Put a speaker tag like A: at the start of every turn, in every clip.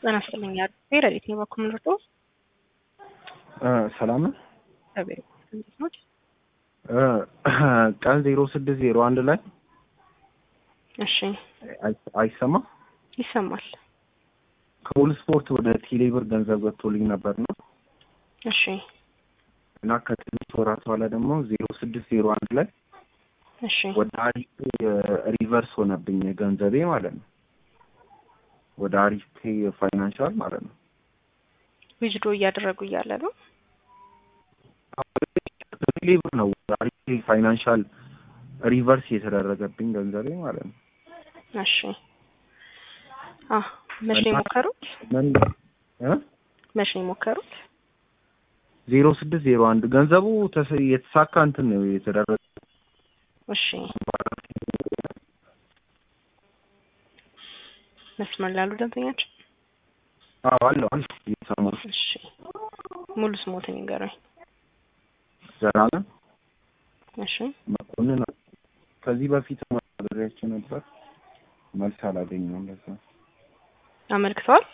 A: ጤና ይስጥልኝ አድርጌ ረዲት ነው በኩል ምርጦ
B: ሰላም ነው።
A: እግዚአብሔር እንዴት ነው?
B: ቀን ዜሮ ስድስት ዜሮ አንድ ላይ
A: እሺ
B: አይ- አይሰማም
A: ይሰማል።
B: ከሁል ስፖርት ወደ ቴሌብር ገንዘብ ገብቶልኝ ነበር ነው
A: እሺ
B: እና ከትንሽ ወራት በኋላ ደግሞ ዜሮ ስድስት ዜሮ አንድ ላይ
A: እሺ
B: ወደ አሪፍ ሪቨርስ ሆነብኝ ገንዘቤ ማለት ነው። ወደ አሪፍ ፔይ ፋይናንሻል ማለት ነው።
A: ዊዝድሮ እያደረጉ እያለ ነው።
B: ቴሌብር ነው ወደ አሪፍ ፔይ ፋይናንሻል ሪቨርስ የተደረገብኝ ገንዘቤ ማለት ነው።
A: እሺ አ መቼ ነው የሞከሩት?
B: ምን እ
A: መቼ ነው የሞከሩት?
B: ዜሮ ስድስት ዜሮ አንድ ገንዘቡ ተስ- የተሳካ እንትን ነው የተደረገ
A: እሺ መስመር ላሉ ደንበኛችን
B: አዎ አለው አለ እየሰማሁ ነው።
A: እሺ ሙሉ ስሞትን ይንገሩኝ።
B: ዘላለም
A: እሺ
B: መኮንን ከዚህ በፊት ማድረጋቸው ነበር መልስ አላገኘሁም። ለዛ
A: አመልክተዋል።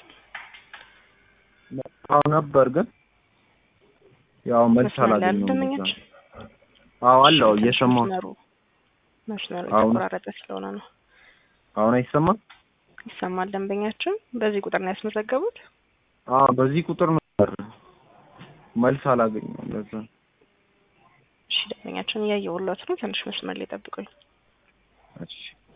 B: አዎ ነበር ግን ያው መልስ
A: መስመር ላይ ያሉ
B: አላገኘሁም። ለዛ
A: ደንበኛችን
B: አዎ አለው
A: ትንሽ
B: እየሰማሁ
A: መስመሩ መስመሩ
B: አሁን-
A: የተቆራረጠ ስለሆነ ነው።
B: አሁን አይሰማም?
A: ይሰማል። ደንበኛችን በዚህ ቁጥር ነው ያስመዘገቡት።
B: አዎ በዚህ ቁጥር ነበር መልስ አላገኘሁም። ለዛ
A: እሺ ደንበኛችን እያየሁለት ነው። ትንሽ መስመር ላይ ጠብቁኝ።
B: እሺ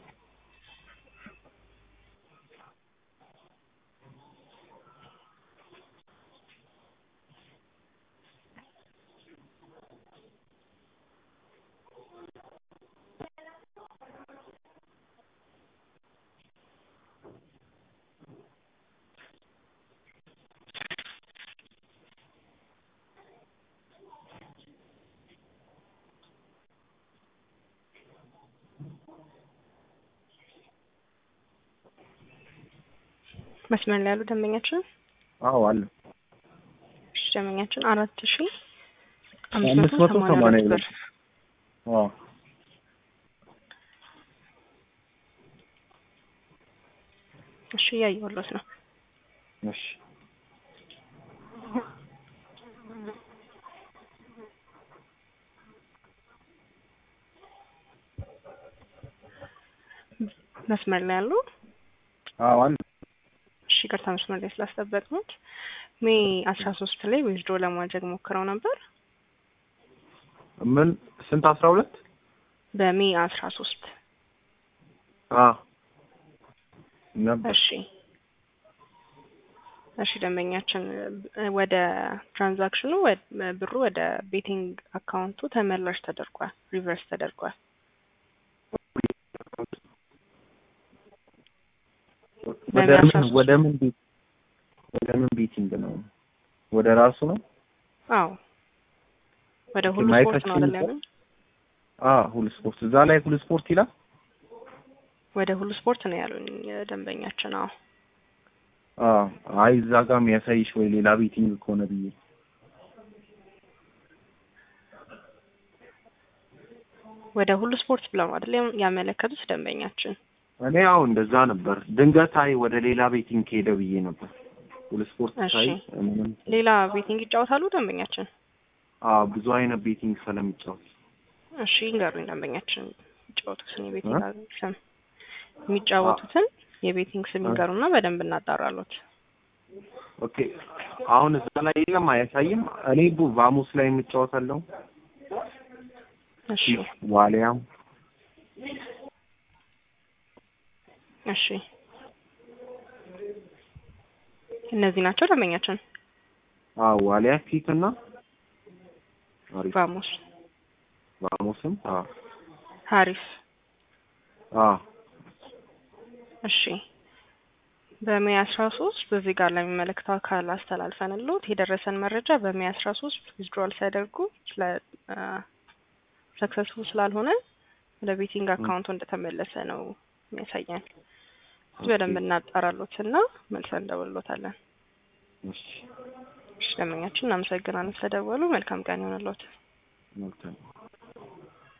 A: መስመር ላይ ያሉ ደንበኛችን
B: አዎ አለ
A: እሺ ደንበኛችን አራት ሺ
B: አምስት
A: አምስት
B: መቶ
A: መቶ
B: ሰማንያ
A: ሰማንያ
B: ሁለት
A: ብር
B: አዎ
A: እሺ እያየሁለት ነው።
B: እሺ
A: መስመር ላይ ያሉ
B: አዎ አለ
A: እሺ ይቅርታ መስመር ላይ ስላስጠበቅኑት ሜይ አስራ ሶስት ላይ ዊዝድሮ ለማድረግ ሞክረው ነበር።
B: ምን ስንት አስራ ሁለት
A: በሜይ አስራ ሶስት
B: አዎ ነበር
A: እሺ እሺ ደንበኛችን እ፣ ወደ ትራንዛክሽኑ ወደ ብሩ ወደ ቤቲንግ አካውንቱ ተመላሽ ተደርጓል፣ ሪቨርስ ተደርጓል።
B: ወደ
A: በሜይ
B: ምን
A: አስራ ሶስት
B: ወደ ምን ቤት ወደ ምን ቤቲንግ ነው? ወደ ራሱ ነው?
A: አዎ ወደ ሁሉ
B: ማየት
A: ስፖርት ነው
B: አትችልም?
A: አይደል ያሉኝ?
B: አዎ ሁሉ ስፖርት እዛ ላይ ሁሉ ስፖርት ይላል።
A: ወደ ሁሉ ስፖርት ነው ያሉኝ ደንበኛችን። አዎ
B: አዎ አይ እዛ ጋር የሚያሳይሽ ወይ ሌላ ቤቲንግ ከሆነ ብዬ
A: ወደ ሁሉ ስፖርት ብለው ነው አይደል ያመለከቱት ደንበኛችን?
B: እኔ አዎ እንደዛ ነበር። ድንገት አይ ወደ ሌላ ቤቲንግ ከሄደ ብዬ ነበር። ሁሉ ስፖርት
A: እሺ።
B: ሳይ ምንም
A: ሌላ ቤቲንግ ይጫወታሉ ደንበኛችን?
B: አዎ ብዙ አይነት ቤቲንግ ስለሚጫወት
A: እሺ ይንገሩኝ ደንበኛችን የሚጫወቱትን የቤቲንግ ስም የሚጫወቱትን የቤቲንግ ስም ይንገሩና በደንብ እናጣራሉት።
B: ኦኬ አሁን እዛ ላይ የለም አያሳይም። እኔ ቡ- ቫሙስ ላይ የምጫወታለሁ
A: እሺ
B: ዋሊያም
A: እሺ እነዚህ ናቸው ደንበኛችን።
B: አዎ ዋሊያ ፊት እና አሪፍ
A: ቫሞስ፣
B: ቫሙስም አዎ
A: ሀሪፍ።
B: አዎ
A: እሺ በሜይ አስራ ሶስት በዚህ ጋር ለሚመለከተው አካል አስተላልፈንልዎት የደረሰን መረጃ በሜይ አስራ ሶስት ዊዝድሮዋል ሲያደርጉ ስለ ሰክሰስፉል ስላልሆነ ወደ ቤቲንግ አካውንቱ እንደተመለሰ ነው የሚያሳየን። በደንብ እናጣራሎት እና መልሰን እንደውልሎታለን።
B: እሺ
A: እሺ ደንበኛችን እናመሰግናለን ስለደወሉ። መልካም ቀን ይሆንልዎት።
B: መልካም